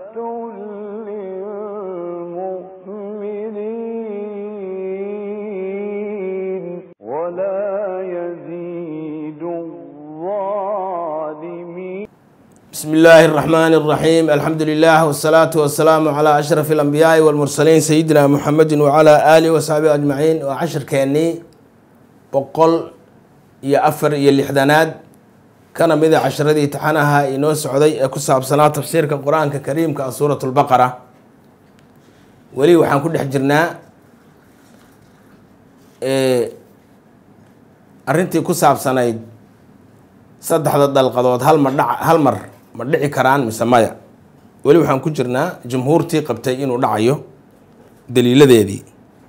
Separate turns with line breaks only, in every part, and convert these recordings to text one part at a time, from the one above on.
للمؤمنين ولا يزيد الظالمين
بسم الله الرحمن الرحيم الحمد لله والصلاة والسلام على أشرف الأنبياء والمرسلين سيدنا محمد وعلى آله وصحبه أجمعين وعشر كأني بقول يا أفر يا لحدانات كان مذا عشر ذي تحنها إنو سعودي كسب سنة تفسير القرآن الكريم كسورة البقرة ولي وحن كل حجرنا إيه أرنتي كسب سنة saddexda dalqadood hal mar dhac hal mar ma dhici karaan mise maya weli waxaan ku jirnaa jumhuurtii qabtay inuu dhacayo daliiladeedii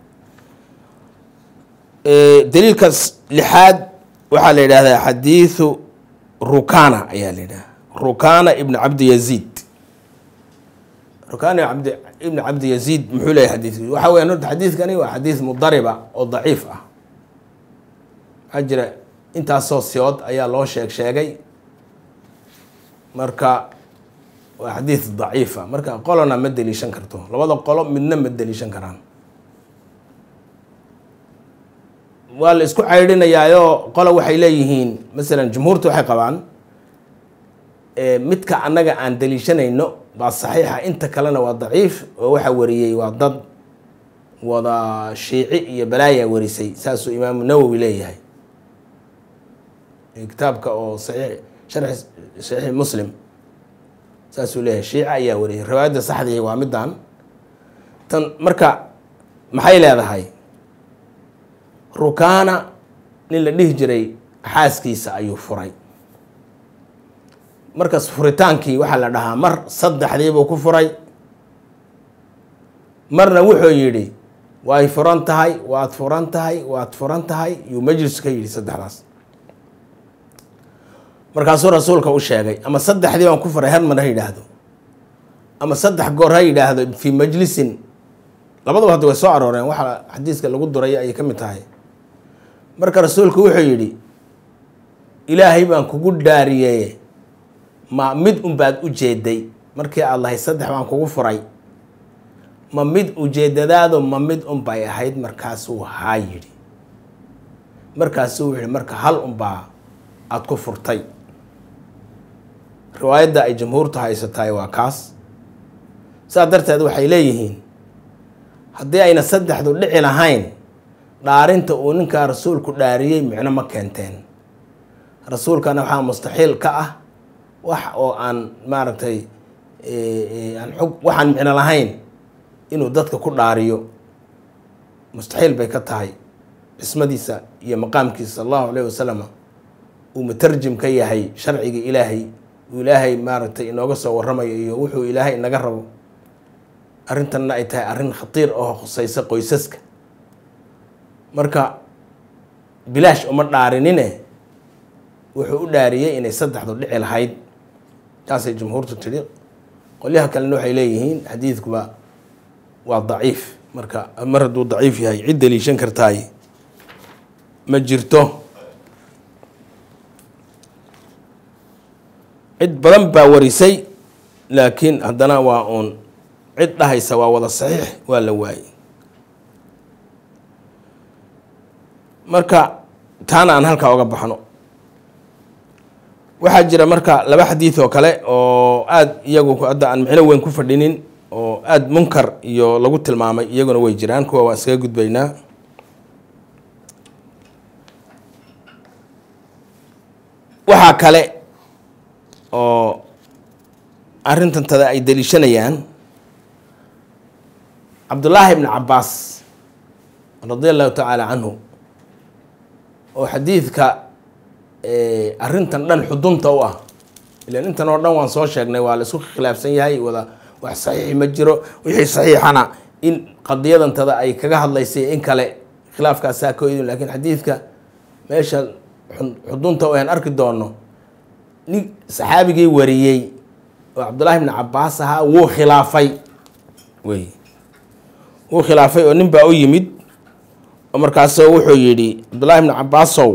daliilkaas lixaad waxaa la yidhahdaa xadiidu rukana ayaa la yidhahda rukana ibn cabdi yaziid rukana abd ibn cabdi yaziid muxuu leeyahy xadiidki waxa weyan horta xadiidkani waa xadiid mudariba oo daciif ah waxaa jira intaasoo siyood ayaa loo sheeg sheegay marka waa xadiid daciifa marka qolona ma deliishan karto labada qolo midna ma deliishan karaan waa la isku caydhinayaayo qolo waxay leeyihiin masalan jumhuurta waxay qabaan midka annaga aan deliishanayno baa saxiixa inta kalena waa daciif oo waxaa wariyey waa dad wada shiici iyo balaayaa warisay saasuu imaamu nawowi leeyahay kitaabka oo saxiix sharxi saxiix muslim saasuu leeyahay shiica ayaa wariyay riwaayadda saxdii waa middan tan marka maxay leedahay rukaana nin la dhihi jiray xaaskiisa ayuu furay markaas furitaankii waxaa la dhahaa mar saddexdiibuu ku furay marna wuxuu yidhi way furan tahay waad furan tahay waad furan tahay yuu majlis ka yidhi saddexdaas markaasuu rasuulka u sheegay ama saddexdii baan ku furay har mar ha yidhaahdo ama saddex goor ha yidhaahdo fii majlisin labadaba hadda way soo arooreen waxa xadiiska lagu duray ayay ka mid tahay marka rasuulku wuxuu yidhi ilaahay baan kugu dhaariyeye ma mid unbaad u jeeday markii aad lahayd saddex baan kugu furay ma mid ujeedadaadu ma mid unbay ahayd markaasuu haa yidhi markaasuu wuxuu yihi marka hal unbaa aada ku furtay riwaayadda ay jamhuurtu haysatahay waa kaas saas darteed waxay leeyihiin haddii ayna saddexdu dhici lahayn dhaarinta uu ninkaa rasuulku dhaariyey micno ma keenteen rasuulkana waxaa mustaxiil ka ah wax oo aan maaragtay aan xog waxaan micno lahayn inuu dadka ku dhaariyo mustaxiil bay ka tahay cismadiisa iyo maqaamkiisa sala allahu alayh wasalam uu mutarjim ka yahay sharciga ilaahay uu ilaahay maaragtay inooga soo warramayo iyo wuxuu ilaahay inaga rabo arrintanna ay tahay arrin khatiir oo khuseysa qoysaska marka bilaash uma dhaarinine wuxuu u dhaariyey inay saddexdu dhici lahayd taasay jumhuurtu tidhi qolyaha kalena waxay leeyihiin xadiidkuba waa daciif marka mar hadduu daciif yahay cid daliishan kartaay ma jirto cid badan baa warisay laakiin haddana waa uun cid dhahaysa waa wada saxiix waa la waayey marka taana aan halkaa oga baxno waxaa jira marka laba xadiid oo kale oo aada iyagu hadda aan micno weyn ku fadhinin oo aada munkar iyo lagu tilmaamay iyaguna way jiraan kuwa waan iskaga gudbaynaa waxaa kale oo arrintantada ay daliishanayaan cabdullaahi ibni cabbaas radia allahu tacaala canhu oo xadiidka arrintan dhan xudunta u ah ilan intan oo dhan waan soo sheegnay waa la isku khilaafsan yahay wada wax saxiixi ma jiro wixii saxiixana in qadiyadantada ay kaga hadlaysay in kale khilaafkaasaa ka idin lakiin xadiidka meesha xudunta u aan arki doono nin saxaabigii wariyey oo cabdullaahi ibni cabbaas ahaa wuu khilaafay wey wuu khilaafay oo nin baa u yimid oo markaasoo wuxuu yidhi cabdullaahi ibni cabbaasow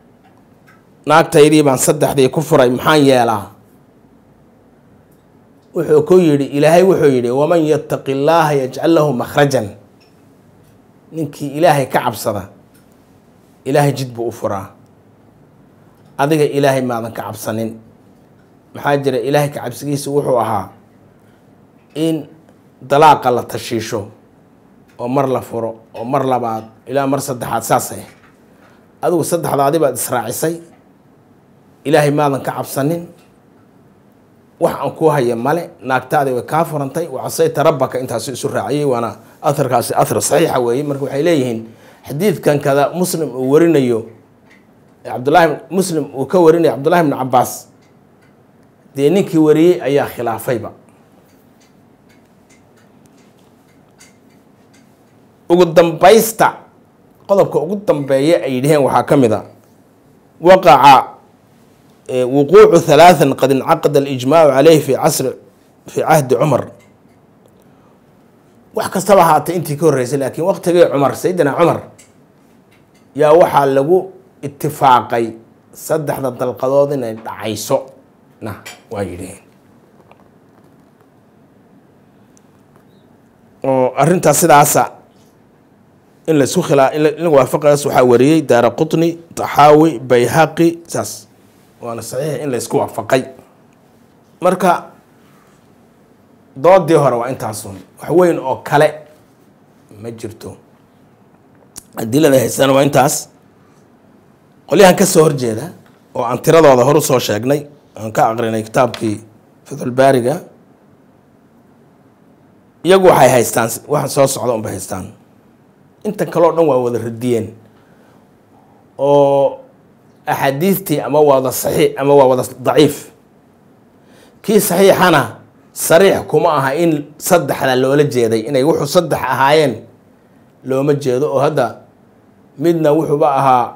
naagtaydii baan saddexdii ku furay maxaan yeelaa wuxuu ku yidhi ilaahay wuxuu yidhi waman yattaqi llaaha yajcal lahu makhrajan ninkii ilaahay ka cabsada ilaahay jid buu u furaa adiga ilaahay maadan ka cabsanin maxaa jira ilaahay ka cabsigiisa wuxuu ahaa in dalaaqa la tashiisho oo mar la furo oo mar labaad ilaa mar saddexaad saasay adigu saddexdaadi baad israacisay ilaahay maadan ka cabsanin wax aan kuu haya male naagtaadi way kaa furantay wacasayta rabbaka intaasu isu raaciyey waana aharkaasi ahar saxiixa weeye marka waxay leeyihiin xadiidkan kada muslim uu warinayo cabdullaahi muslim uu ka warinayo cabdullahi bnu cabaas dee ninkii wariyey ayaa khilaafayba ugu dambaysta qodobka ugu dambeeya ay yidhaheen waxaa ka mid a waqaca wuquucu halaathan qad incaqada alijmaacu caleyhi fi casri fi cahdi cumar wax kastaba haatay intii ka horreysay laakiin waqtigii cumar sayidina cumar yaa waxaa lagu itifaaqay saddexda dalqadood inay dhacayso na waa yidhaheen oo arrintaas sidaasa in laisku khilaa in la waafaqayaas waxaa wariyey daara qutni taxaawi bayhaqi saas waana saxiix in laysku waafaqay marka doodii hore waa intaasun wax weyn oo kale ma jirto adilada haysana waa intaas qolyahan ka soo horjeeda oo aan tiradooda hor usoo sheegnay aan ka aqrinay kitaabkii fatxulbaariga iyagu waxay haystaan waxa soo socda unbay haystaan inta kaleo dhan waa wada radiyeen oo axaadiistii ama waa wada saxiix ama waa wada daciif kii saxiixana sariix kuma aha in saddexda loola jeeday inay wuxuu saddex ahaayeen looma jeedo oo hadda midna wuxuuba ahaa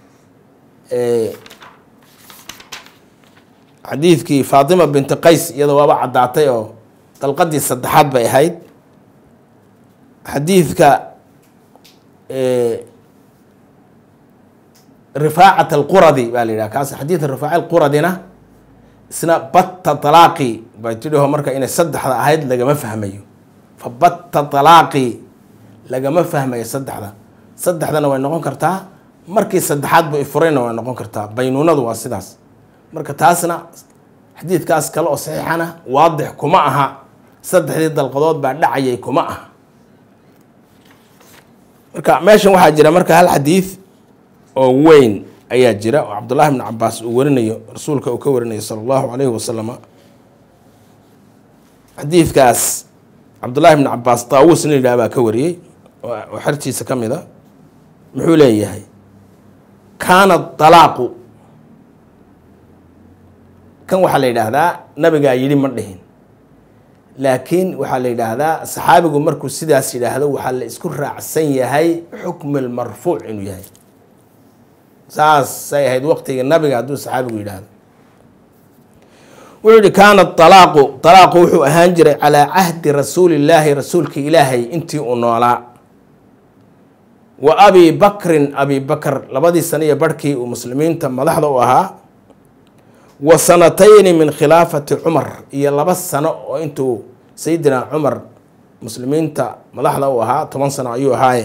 xadiidkii faatima binti qays iyadoo waaba caddaatay oo dalqadii saddexaad bay ahayd xadiidka rifaacat alquradi baa la yidhaha kaas xadiidka rifaaca alquradina isna batta talaaqi bay tidhiho marka inay saddexda ahayd lagama fahmayo fa batta talaaqi lagama fahmayo saddexda saddexdana way noqon kartaa markii saddexaad bu ifurayna way noqon kartaa baynuunadu waa sidaas marka taasna xadiidkaas kale oo saxiixana waadix kuma aha saddexdii dalqadood baa dhacayay kuma aha marka meeshan waxaa jira marka hal xadiid oo weyn ayaa jira oo cabdullaahi bnu cabaas uu warinayo rasuulka uu ka warinayo sala allahu calayhi wasalama xadiidkaas cabdullaahi bnu cabaas taawuus nin yidhaha baa ka wariyey oo xertiisa ka mid a muxuu leeyahay kaana dalaaqu kan waxaa la yidhaahdaa nabigaa yidhi ma dhihin laakiin waxaa la yidhaahdaa saxaabigu markuu sidaas yidhaahdo waxaa la isku raacsan yahay xukm lmarfuuc inuu yahay saasay ahayd waqtigii nabiga hadduu saxaabigu yidhaahdo wuxuu yihi kaana alaaqu alaaqu wuxuu ahaan jiray calaa cahdi rasuulillaahi rasuulka ilaahay intii uu noolaa wa abi bakrin abi bakr labadii sano iyo barhkii uu muslimiinta madaxda u ahaa wa sanatayni min khilaafati cumar iyo laba sano oo intuu sayidina cumar muslimiinta madaxda u ahaa toban sano ayuu ahaaye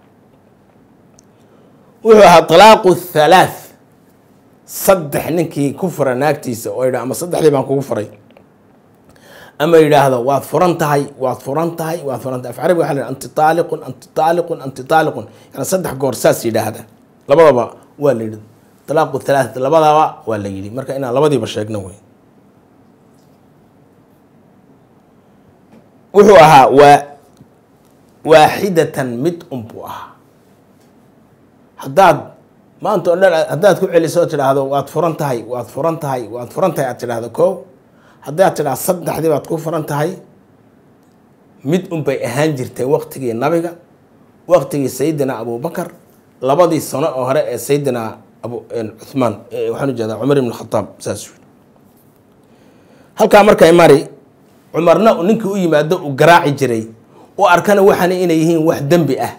wuxuu ahaa talaaqu thalaath saddex ninkii ku fura naagtiisa oo yidha ama saddexdii baan kugu furay ama yidhaahdo waad furan tahay waad furan tahay waad furan tahay af carabi waxa la yidhaha anti taaliqun anti taaliqun anti taaliqun yani saddex goor saas yidhaahda labadaba waa la yidhi talaaqu thalaath labadaba waa la yidhi marka inaan labadiiba sheegno wey wuxuu ahaa waa waaxidatan mid unbuu ahaa haddaad maanta o dhan haddaad ku celiso oo tidhaahdo waad furan tahay waad furan tahay waad furan tahay aad tidhaahdo ko haddaad tidhahdo saddexdii baad ku furan tahay mid unbay ahaan jirtay waqtigii nabiga waqtigii sayidina abubakar labadii sano oo hore ee sayidina abu cuhmaan waxaan ujeedaa cumar ibn khataab saas yiri halkaa markay mari cumarna ninkii u yimaado uu garaaci jiray u arkana waxaana inay yihiin wax dembi ah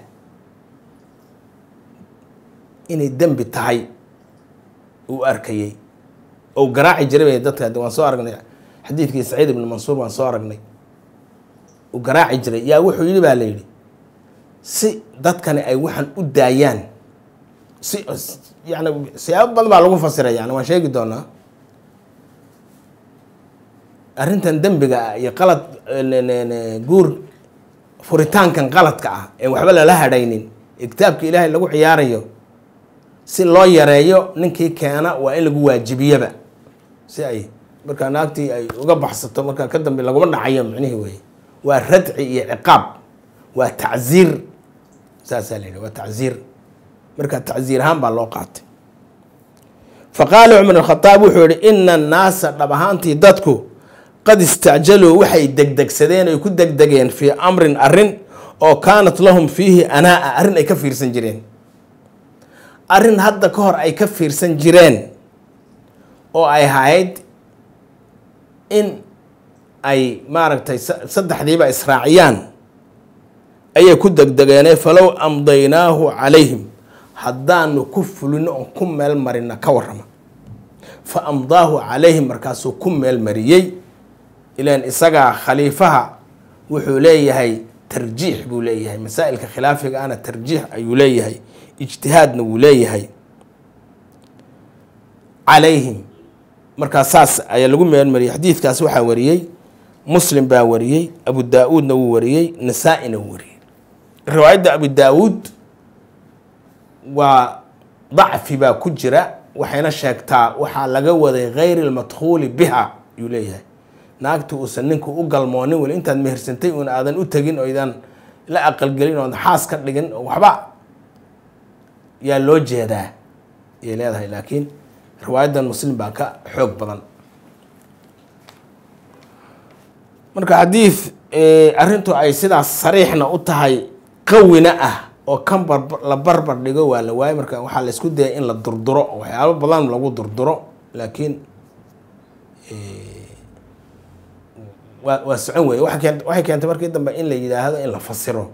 inay dembi tahay uu arkayey ou garaaci jiray bay dadka waan soo aragnay xadiidkii saciid ibni mansuur baan soo aragnay uu garaaci jiray yaa wuxuu yidhi baa la yidhi si dadkani ay waxaan u daayaan si yani siyaabo badan baa lagu fasiray yani waan sheegi doonaa arrintan dembiga ah iyo qalad guur furitaankan qaladka ah ee waxba lala hadhaynin ee kitaabka ilaahay lagu ciyaarayo si loo yareeyo ninkii keena waa in lagu waajibiyaba si ay markaa naagtii ay uga baxsato markaa ka dambe laguma dhacayo micnihii weye waa radci iyo ciqaab waa tacziir saasaa la yidhi waa tacziir marka tacziir ahaan baa loo qaatay fa qaala cumar alkhadaab wuxuu yihi ina annaasa dhab ahaantii dadku qad istacjaluu waxay degdegsadeen ay ku degdegeen fii amrin arrin oo kaanat lahum fiihi anaa-a arrin ay ka fiirsan jireen arrin hadda ka hor ay ka fiirsan jireen oo ay ahayd in ay maaragtay saddexdiiba israaciyaan ayay ku degdegeene falow amdaynaahu calayhim haddaanu ku fulino oon ku meel marina ka warrama fa amdaahu calayhim markaasuu ku meel mariyey ilaan isagaa khaliifaha wuxuu leeyahay tarjiix buu leeyahay masaa'ilka khilaafiga ana tarjiix ayuu leeyahay ijtihaadna wuu leeyahay calayhim markaa saas ayaa lagu meel mariyey xadiidkaas waxaa wariyey muslim baa wariyey abu daa-uudna wuu wariyey nasaa-ina wuu wariyey riwaayadda abu daa-uud waa dacfi baa ku jira waxayna sheegtaa waxaa laga waday gayri lmadkhuuli biha ayuu leeyahay naagti uusan ninku u galmoonin weli intaad mehersantay uun aadan u tegin oo idaan la aqalgelin ood xaas ka dhigin oo waxba yaa loo jeedaa ayay leedahay laakiin riwaayadan muslim baa ka xoog badan marka xadiid arrintu ay sidaas sariixna u tahay qawina ah oo kan bar la barbar dhigo waa la waayay marka waxaa la isku dayay in la durduro waxyaabo badan lagu durduro laakiin waa waa socon weye waa keen waxay keentay markii dambe in la yidhaahdo in la fasiro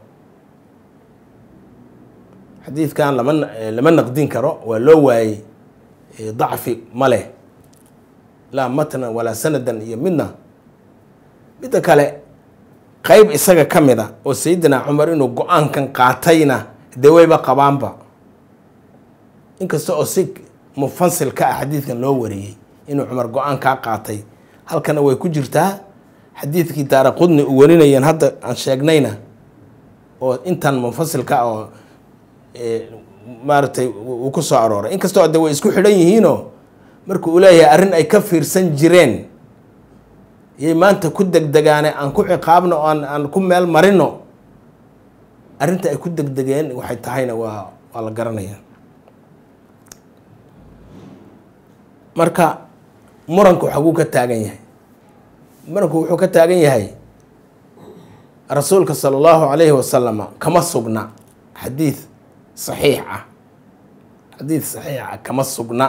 xadiidkan lama lama naqdin karo waa loo waayey dacfi ma leh laa matnan walaa sanadan iyo midna midda kale qeyb isaga ka mid a oo sayidina cumar inuu go-aankan qaatayna dee wayba qabaanba inkasta oo si mufasil ka ah xadiidkan loo wariyey inuu cumar go-aankaa qaatay halkana way ku jirtaa xadiidkii daara qudni u warinayeen hadda aan sheegnayna oo intan munfasilka oo maaragtay uu ku soo arooray inkastoo de way isku xidhan yihiinoo marka uu leeyahay arrin ay ka fiirsan jireen yay maanta ku degdegaane aan ku ciqaabno aan aan ku meel marino arrinta ay ku degdegeen waxay tahayna waa waa la garanaya marka muranku xaguu ka taagan yahay muranku wuxuu ka taagan yahay rasuulka sala allahu calayhi wasalama kama sugna xadiid saxiix ah xadiid saxiix ah kama sugna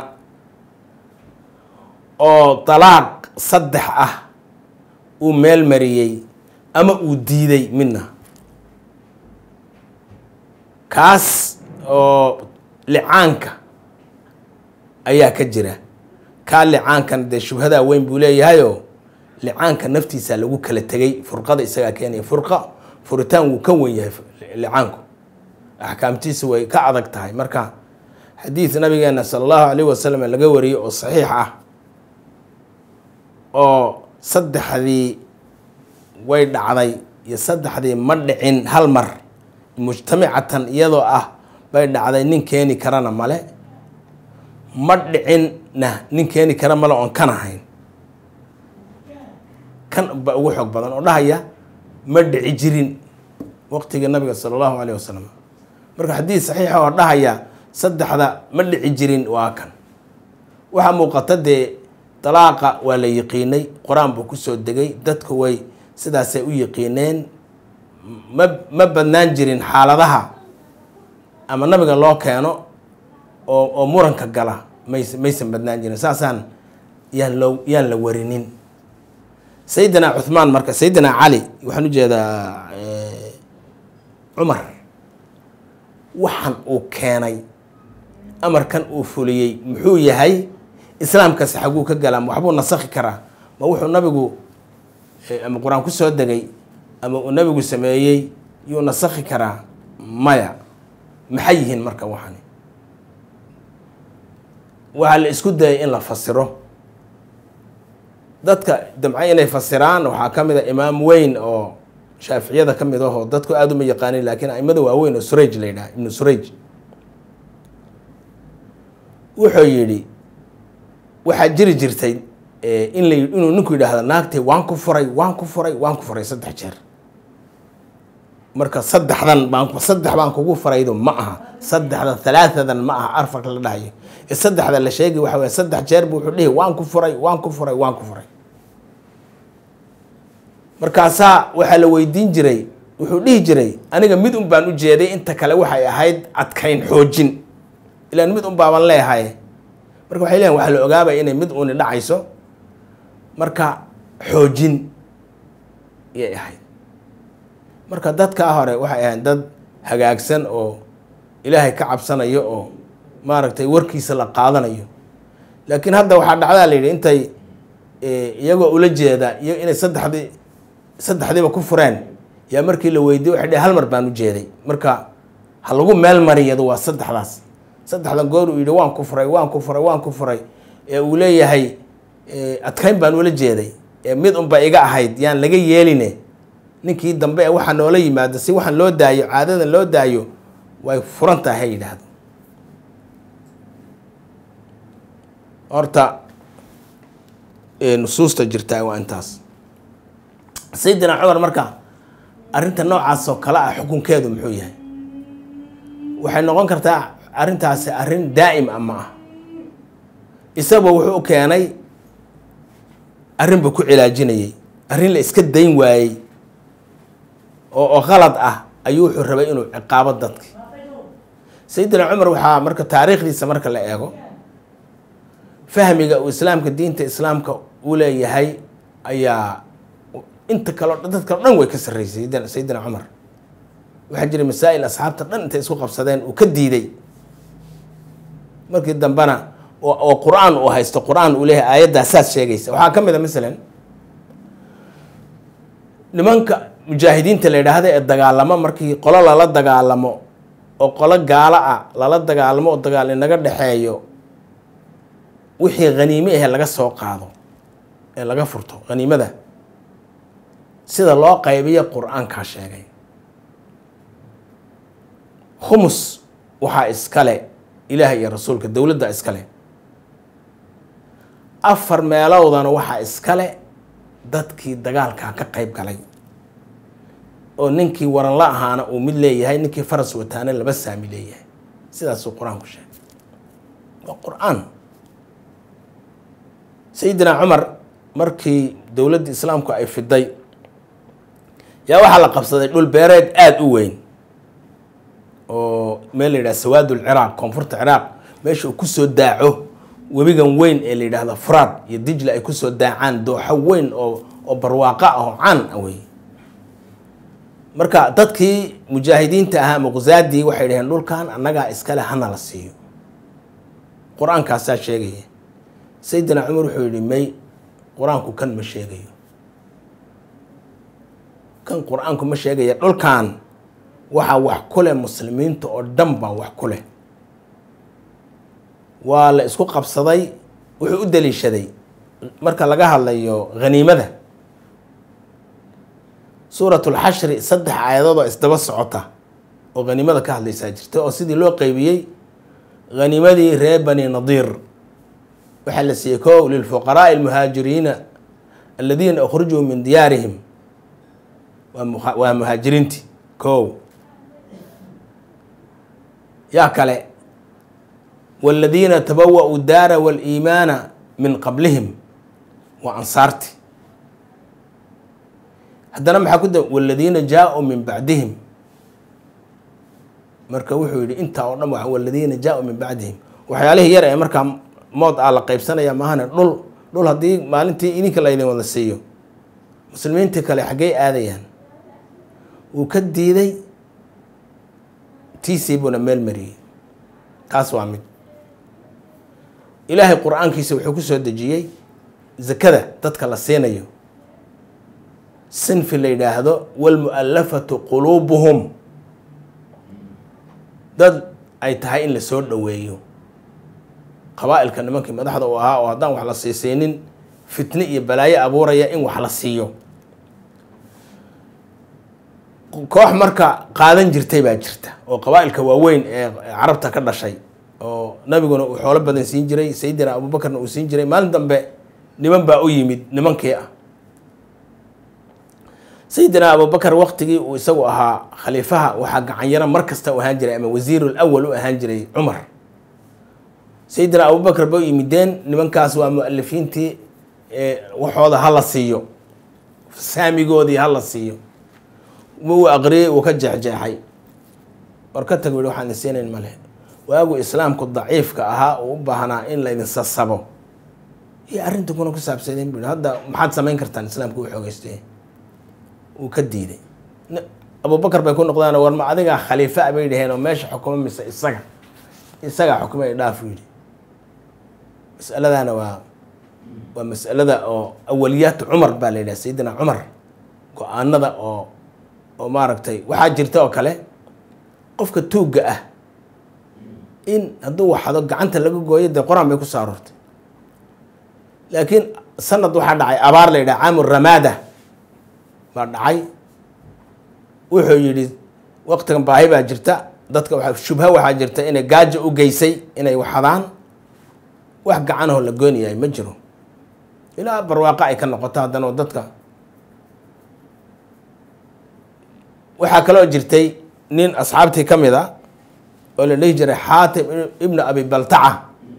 oo dalaaq saddex ah uu meel mariyey ama uu diiday midna kaas oo licaanka ayaa ka jira kaa licaankan dee shubhadaa weyn buu leeyahayoo licaanka naftiisa lagu kala tegay furqada isagaa keenaya furqa furitaan wuu ka wen yahay licaanku axkaamtiisa way ka adag tahay marka xadiid nabigeena sala allahu calayh wasalam laga wariyey oo saxiix ah oo saddexdii way dhacday iyo saddexdii ma dhicin hal mar mujtamicatan iyadoo ah bay dhacday nin keeni karana male ma dhicinna nin keeni kara male oon kan ahayn kan ba ugu xoog badan oo dhahaya ma dhici jirin waqtigii nabiga sala allahu calayh wasalam marka xadiid saxiixa oo dhahaya saddexda ma dhici jirin waa kan waxaa muuqata dee dalaaqa waa la yiqiinay qur-aan buu kusoo degay dadku way sidaasay u yiqiineen ma ma badnaan jirin xaaladaha ama nabiga loo keeno oo oo muranka gala mays maysan badnaan jirin saasaan yaan loo yaan la warinin sayidina cuhmaan marka sayidina cali waxaan ujeedaa cumar waxan uu keenay amarkan uu fuliyey muxuu yahay islaamkaasi xaguu ka galaa waxbuu nasakhi karaa ma wuxuu nabigu ama qur-aan ku soo degay ama uu nabigu sameeyey yuu nasakhi karaa maya maxay yihiin marka waxani waxaa la isku dayay in la fasiro dadka damca inay fasiraan waxaa ka mid a imaam weyn oo shaaficiyada ka mid ahoo dadku aada uma yaqaanin laakiin aimada waaweyn oo suraj la yidhaha ibnu suraj wuxuu yidhi waxaa jiri jirtay in la inuu ninku yidhaahdo naagtay waan ku furay waan ku furay waan ku furay saddex jeer marka saddexdan baan saddex baan kugu furaydo ma aha saddexda halaatadan ma aha arfarka la dhahayo ee saddexda la sheegay waxa weye saddex jeer bu wuxuu dhihi waan ku furay waan ku furay waan ku furay markaasaa waxaa la weydiin jiray wuxuu dhihi jiray aniga mid un baan u jeeday inta kale waxay ahayd adkayn xoojin ilaan mid un baaban leehay marka waxay leeyihin waxaa la ogaabaya inay mid uni dhacayso marka xoojin iyay ahayd marka dadkaa hore waxay ahayd dad hagaagsan oo ilaahay ka cabsanayo oo maaragtay warkiisa la qaadanayo laakiin hadda waxaa dhacdaa la yidhi intay iyagoo ula jeeda iyo inay saddexdii saddexdiiba ku fureen yaa markii la weydiye waxay dheh hal mar baan u jeeday marka ha lagu meel mariyado waa saddexdaas saddexdan goor uu yidhi waan ku furay waan ku furay waan ku furay ee uu leeyahay adkayn baan ula jeeday ee mid unba iga ahayd yaan laga yeeline ninkii dambe ee waxaa noola yimaado si waxaan loo daayo caadadan loo daayo way furan tahay ha yidhaahdo horta nusuusta jirtaa waa intaas sayidina cumar marka arrinta noocaas oo kale ah xukunkeedu muxuu yahay waxay noqon kartaa arrintaasi arrin daa'im ah ma ah isagoo wuxuu u keenay arrin buu ku cilaajinayay arrin la iska dayn waayey oo oo qalad ah ayuu wuxuu rabay inuu ciqaabo dadki sayidina cumar waxaa marka taariikhdiisa marka la eego fahmiga uu islaamka diinta islaamka u leeyahay ayaa inta kaleo dad kaleo dhan way ka sarreysay sayidina cumar waxaa jiray masaa'il asxaabta dhan intay isku qabsadeen uu ka diiday markii dambena oo qur-aan uu haysto qur-aan uu leeyahay aayaddaa saas sheegaysa waxaa ka mid a masalan nimanka mujaahidiinta la yidhaahda ee dagaalamo markii qolo lala dagaalamo oo qolo gaalo ah lala dagaalamo oo dagaal inaga dhexeeyo wixii haniime ahe laga soo qaado ee laga furto haniimada sida loo qaybiyo qur-aankaa sheegay khumus waxaa iskale ilaah iyo rasuulka dowladda iskale afar meelowdana waxaa iskale dadkii dagaalkaa ka qayb galay oo ninkii waran la ahaana uu mid leeyahay ninkii faras wataana laba saami leeyahay sidaasuu qur-aanku sheegay waa qur-aan sayidina cumar markii dowladda islaamku ay fiday yaa waxaa la qabsaday dhul beereed aada u weyn oo meel la yidhaha sawaad ulciraaq koonfurta ciraaq meesha uu kusoo daaco webigan weyn ee la yidhaahdo furaad iyo dijla ay kusoo daacaan dooxo weyn oo oo barwaaqo ah oo caan ah wey marka dadkii mujaahidiinta ahaa muqzaadii waxay dhaheen dhulkan annagaa iskale hana la siiyo qur-aankaasaa sheegaya sayidina cumar wuxuu yihi may qur-aanku kan ma sheegayo kan qur-aanku ma sheegaya dhulkan waxaa wax ku leh muslimiinta oo dhan baa wax ku leh waa la isku qabsaday wuxuu u daliishaday marka laga hadlayo haniimada suuratulxashri saddex aayadood oo isdaba socota oo haniimada ka hadlaysaa jirta oo sidii loo qeybiyey haniimadii reer bani nadiir waxaa la siiyey kow lilfuqaraai almuhaajiriina aladiina ukhrijuu min diyaarihim waa muhaajiriinti kow yaa kale wاladiina tabawa-uu daara wاliimaana min qablihim waa ansaarti haddana maxaa ku da wاladiina jaa-uu min bacdihim marka wuxuu yihi intaa oo dhan wladiina jaa-uu min bacdihim waxyaalihii yar ee markaa mood ah la qeybsanaya maahane dhul dhul haddii maalintii idinka laydin wada siiyo muslimiintii kale xaggey aadayaan wuu ka diiday tiisii buuna meel mariyey taas waa mid ilaahay qur-aankiisa wuxuu ku soo dejiyey zakada dadka la siinayo sinfi la yidhaahdo walmu'allafatu quluubuhum dad ay tahay in la soo dhoweeyo qabaa'ilka nimankii madaxda u ahaa oo haddaan wax la siisaynin fitne iyo balaayo abuuraya in wax la siiyo koox marka qaadan jirtay baa jirta oo qabaa'ilka waaweyn ee carabta ka dhashay oo nabiguna uu xoolo badan siin jiray sayidina abuubakarna uu siin jiray maalin dambe niman baa u yimid nimankii ah sayidina abubakar waqtigii uu isagu ahaa khaliifaha waxaa gacanyaro mar kasta u ahaan jiray ama wasiirul awal u ahaan jiray cumar sayidina abubakar ba u yimideen nimankaas waa mu-alifiintii waxooda ha la siiyo saamigoodii ha la siiyo uu aqriyey uu ka jeexjeexay war ka tag wii waxaan idin siinayn male waagu islaamku daciifka ahaa uu u baahnaa in laydin sasabo iyo arrinta kuna ku saabsadeen bui hadda maxaad samayn kartaan islaamku u xoogeystay uu ka diiday abubakar bay ku noqdaan war ma adigaa khaliifa bay dhaheen oo meesha xukuma mise isaga isagaa xukuma ay dhaaf yidhi masaladana waa waa masalada oo awaliyaat cumar baa la yidhaha sayidina cumar go-aanada oo oo maaragtay waxaa jirta oo kale qofka tuugga ah in hadduu waxado gacanta laga gooyo dee qor-aan bay ku soo aroortay laakiin sanad waxaa dhacay abaar la yidhaha caamu ramaada baa dhacay wuxuu yidhi waqtigan baahi baa jirta dadka waa shubha waxaa jirta inay gaajo u geysay inay waxadaan wax gacanahoo la goynayahay ma jiro ilaa barwaaqo ay ka noqoto haddana dadka waxaa kaloo jirtay nin asxaabtii ka mid a oo la dhihi jiray xaatim ibnu abi baltaca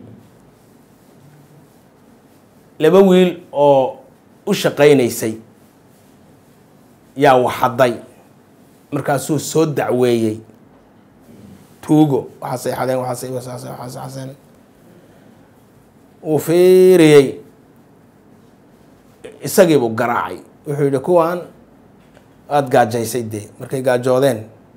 laba wiil oo u shaqaynaysay yaa waxaday markaasuu soo dacweeyey tuugo waxaasay xadeen waxaasay wasaase waxaasay xaseen uu fiiriyey isagiibuu garaacay wuxuu yidhi kuwan aada gaajaysay dee markay gaajoodeen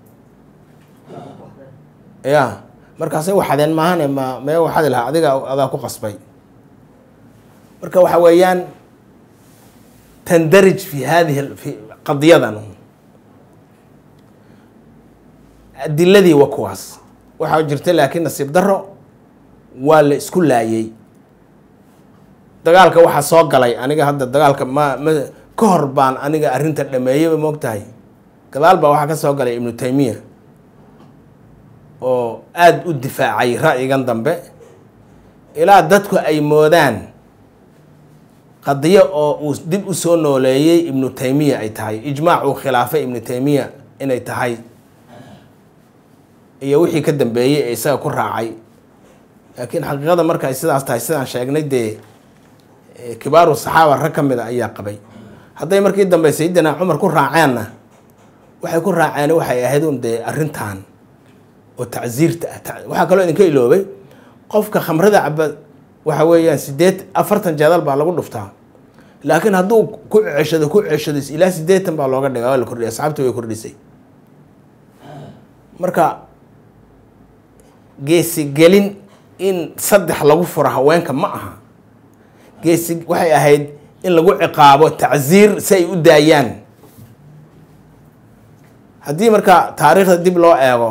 ya markaasay waxadeen maahane ma mee waxadi lahaa adiga adaa ku qasbay marka waxa weeyaan tandarij fi hadihi fi qadiyadan adiladii waa kuwaas waxaa jirta laakiin nasiib daro waa la isku laayey dagaalka waxaa soo galay aniga hadda dagaalka ma ma ka hor baan aniga arrinta dhameeyeyba moog tahay gadaal baa waxaa ka soo galay ibnu taymiya oo aada u difaacay ra'yigan dambe ilaa dadku ay moodaan qadiyo oo uu dib u soo nooleeyey ibnu taymiya ay tahay ijmaac uu khilaafay ibnu taymiya inay tahay iyo wixii ka dambeeyey ee isaga ku raacay laakiin xaqiiqada markay sidaas tahay sidaan sheegnay dee kibaaru saxaaba rag ka mid a ayaa qabay hadday markii dambe sayidina cumar ku raaceenna waxay ku raaceen waxay ahayd un dee arrintan oo tacsiirta ah waxaa kaloo idinka iloobay qofka khamrada caba waxa weeyaan sideed afartan jeedal baa lagu dhuftaa laakiin hadduu ku ceshado ku ceshado ilaa sideetan baa looga dhiga waa la kordhiya asxaabta way kordhisay marka geesigelin in saddex lagu furo haweenka ma aha geesi waxay ahayd in lagu ciqaabo tacsiir si ay u daayaan haddii marka taariikhda dib loo eego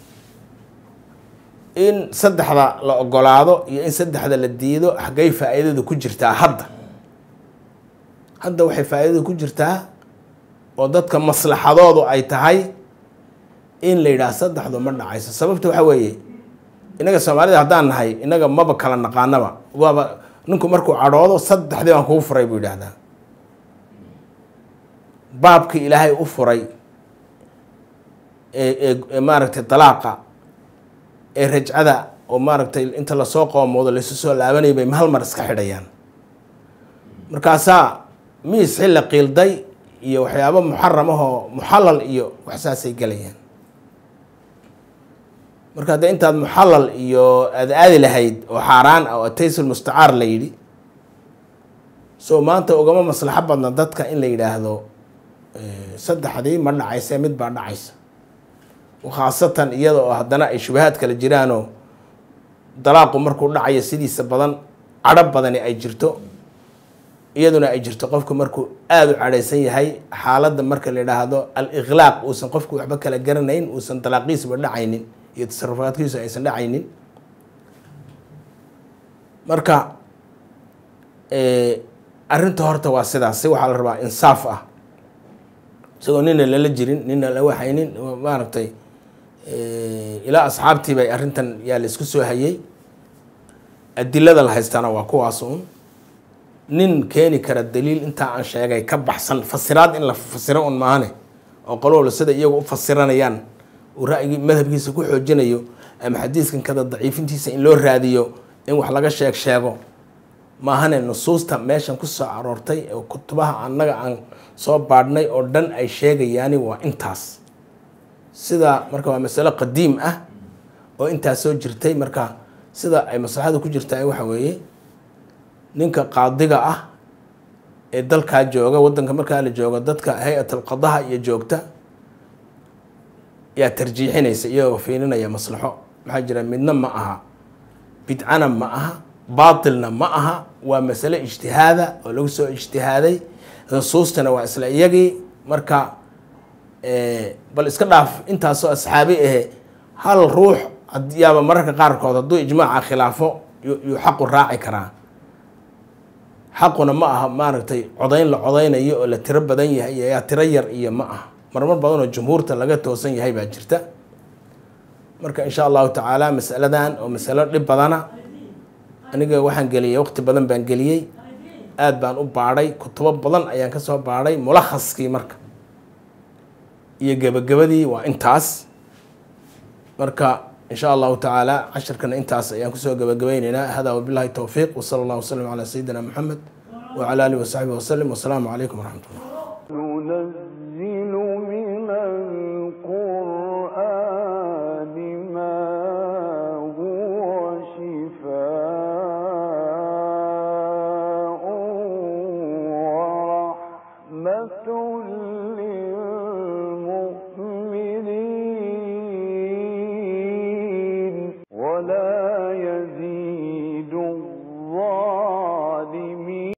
in saddexda la ogolaado iyo in saddexda la diido xaggay faa-iidadu ku jirtaa hadda hadda waxay faa-iidadu ku jirtaa oo dadka maslaxadoodu ay tahay in la yidhaah saddexdu ma dhacayso sababta waxa weeye innaga soomaalida haddaan nahay innaga maba kala naqaanaba waaba ninku markuu cadhoodo saddexdii baan kugu furay buu yidhaahdaa baabkii ilaahay u furay ee maaragtay dalaaqa ee rajcada oo maaragtay inta lasoo qoomoodo laysu soo laabanaya bay hal mar iska xidhayaan markaasaa miis xilla qiilday iyo waxyaabo muxaram ahoo muxallal iyo waxsaasay gelayaan marka hadda intaad muxallal iyo aada aadi lahayd oo xaaraan ah oo ataysul mustacaar la yidhi so maanta ugama maslaxo badna dadka in la yidhaahdo saddexdii ma dhacayse mid baa dhacaysa khaasatan iyada oo haddana ay shubahaad kala jiraanoo dalaaqu markuu dhacayo sidiisa badan cadho badani ay jirto iyaduna ay jirto qofku markuu aada u cadhaysan yahay xaaladda marka la yidhaahdo al-iqlaaq uusan qofku waxba kala garanayn uusan dalaaqiisuba dhacaynin iyo tasarufaadkiisu aysan dhacaynin marka arrinta horta waa sidaas si waxaa la rabaa insaaf ah isagoo nina lala jirin nina la waxaynin maaragtay ilaa asxaabtii bay arrintan yaa la isku soo hayay adilada la haystaana waa kuwaas uun nin keeni kara daliil intaa aan sheegay ka baxsan fasiraad in la fasiro un maahane oo qolowla sida iyagu u fasiranayaan uu ra'yigii madhabkiisa ku xoojinayo ama xadiiskan kada daciifintiisa in loo raadiyo in wax laga sheeg sheego maahane nusuusta meeshan ku soo aroortay oo kutubaha annaga aan soo baadhnay oo dhan ay sheegayaani waa intaas sida marka waa masalo qadiim ah oo intaas soo jirtay marka sida ay maslaxada ku jirtaa waxa weeye ninka qaadiga ah ee dalkaa jooga waddanka markaa la jooga dadka hay-at alqadaha iyo joogta yaa tarjiixinaysa iyagoo fiirinaya maslaxo maxaa jira midna ma aha bidcana ma aha baatilna ma aha waa masale ijtihaada oo lagu soo ijtihaaday nusuustana waa isla iyagii marka bal iska dhaaf intaasoo asxaabi ahe hal ruux yaaba mararka qaarkood hadduu ijmaaca khilaafo yuu xaqu raaci karaa xaquna ma aha maaragtay codayn la codaynayo oo la tiro badan yahay yaa tiro yar iyo ma aha marmar badan oo jumhuurta laga toosan yahay baa jirta marka insha allahu tacaala masaladan oo masalo dhib badana aniga waxaan geliyey waqti badan baan geliyey aada baan u baadhay kutubo badan ayaan kasoo baadhay mulakhaskii marka iyo gebagabadii waa intaas marka in sha allahu tacaala cashirkana intaas ayaan kusoo gebagabayneynaa hada wabilahi towfiiq wsala allah waslm calaa sayidina moxamed wcala alihi wasaxbihi waslem wasalaamu calaykum waraxmat ullah